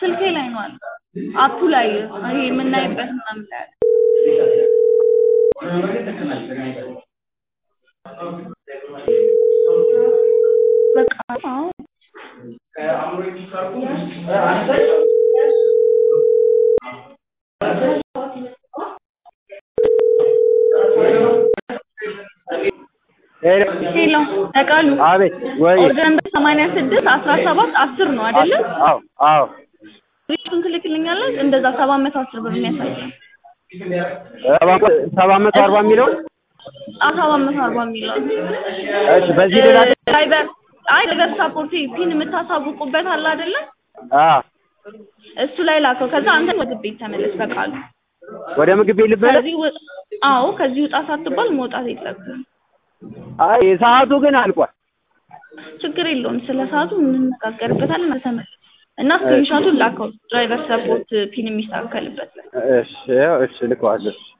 ስልኬ ላይ ነው አለ አፑ ላይ ይሄ የምናይበት ምናምን ላይ አለ። በቃ አዎ ሄሎ ሄሎ ተቃሉ አቤት ወይ ኦርደር ነምበር ሰማንያ ስድስት አስራ ሰባት አስር ነው አይደለ? አዎ አዎ ሪቱን ትልክልኛለች እንደዛ ሰባት መቶ አስር ብር የሚያሳይ ሰባት መቶ አርባ የሚለው ሰባት መቶ አርባ የሚለው እሺ በዚህ ሌላ ድራይቨር አይ ድራይቨር ሳፖርት ፒን የምታሳውቁበት አለ አይደለ? አ እሱ ላይ ላከው። ከዛ አንተ ወደ ቤት ተመለስ በቃሉ ወደ ምግብ ቤት ልበለ ከዚህ ውጥ አዎ ከዚህ ውጣ ሳትባል መውጣት የለብህም። አይ ሰዓቱ ግን አልቋል ችግር የለውም። ስለ ሰዓቱ እንነጋገርበታለን። ተመለስ እና ስክሪንሾቱን ላከው ድራይቨር ሰፖርት ፒን የሚስተካከልበት ላይ እሺ እሺ ልከዋለሁ